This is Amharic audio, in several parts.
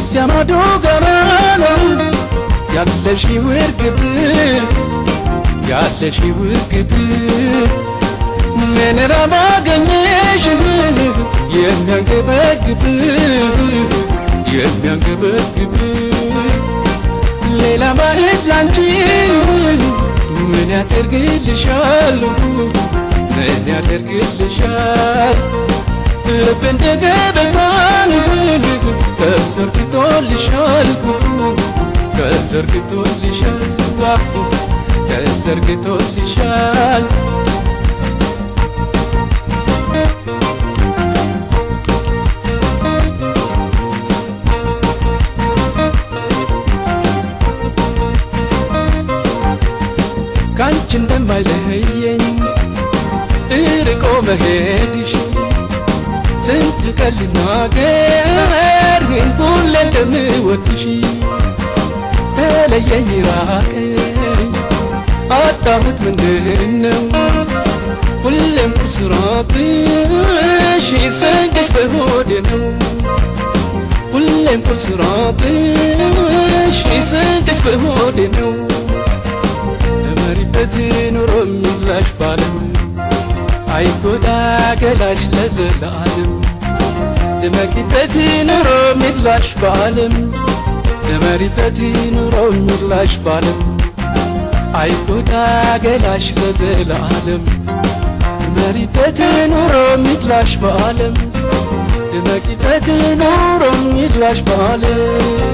እዚያ ማዶ ጋራ ነው ያለሽ ውርግብ ያለሽ ውርግብ ምን ራብ አገኘሽ የሚያንገበግብ የሚያንገበግብ ሌላ ባዕድ ላንቺ ምን ያደርግልሻል ምን ያደርግልሻል ልብ እንደ ገበታን ተዘርግቶልሻል ተዘርግቶልሻል ተዘርግቶልሻል ካንቺ እንደማይለየኝ እርቆ መሄድሽ ስንት ቀን ልናገር ሁሌ እንደምወድሽ ተለየኝ ራቀኝ አጣሁት ምንድን ነው ሁሌም ቁርስራትሽ ስንቅሽ በሆዴ ነው ሁሌም ቁርስራትሽ ስንቅሽ በሆዴ ነው እመሪበት ኑሮ የሚላሽ ባለም አይጎዳ ገላሽ ለዘላለም ድመቂበት ኑሮ ሚላሽ በዓለም ድመሪበት ኑሮ ሚላሽ በዓለም አይጎዳ ገላሽ ለዘላለም ድመሪበት ኑሮ ሚላሽ በዓለም ድመቂበት ኑሮ ሚላሽ በዓለም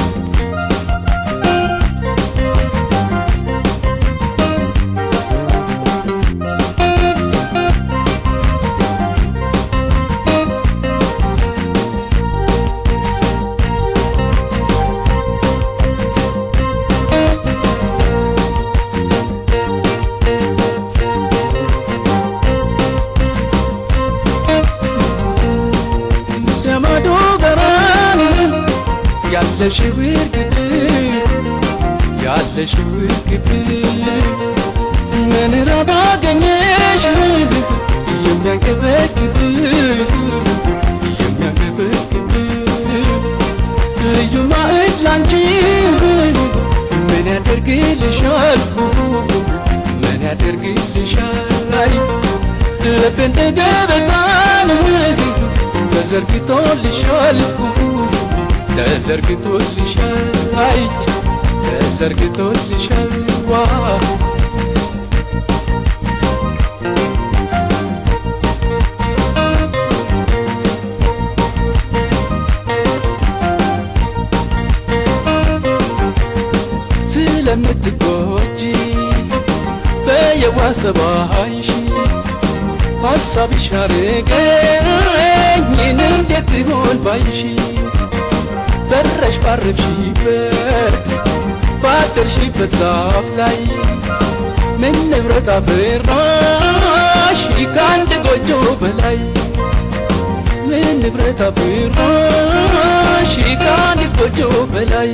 ዘመዶ ገራን ያለሽ ውርግብ ያለሽ ውርግብ ምን ራብ አገኘሽ የሚያንገበግብ የሚያንገበግብ ልዩ ማዕድ ላንቺ ምን ያደርግልሻል ምን ያደርግልሻል ልብ እንደ ገበታን ተዘርግቶልሻል ተዘርግቶልሻል ተዘርግቶልሻል ዋ ስለምትጎጂ በየዋሰባይሽ ሐሳብሽ አረገኝ እንዴት ይሆን ባይሽ በረሽ ባረፍሽበት ባደርሽበት ዛፍ ላይ ምን ንብረት አፈራሽ ከአንድ ጎጆ በላይ ምን ንብረት አፈራሽ ከአንዲት ጎጆ በላይ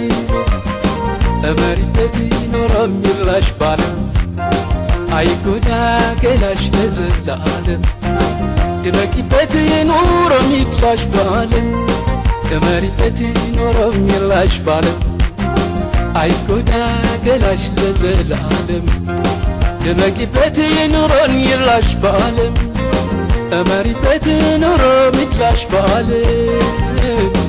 እመሪበት ኖረ የሚራሽ ባለም አይጎዳ ገላሽ ለዘላለም ድመቂበት ኑሮ ሚላሽ ባለም እመሪበት ኑሮ ሚላሽ ባለም አይጎዳ ገላሽ ለዘላለም ድመቂበት ኑሮን ይላሽ ባለም እመሪበት ኑሮ ሚላሽ ባለም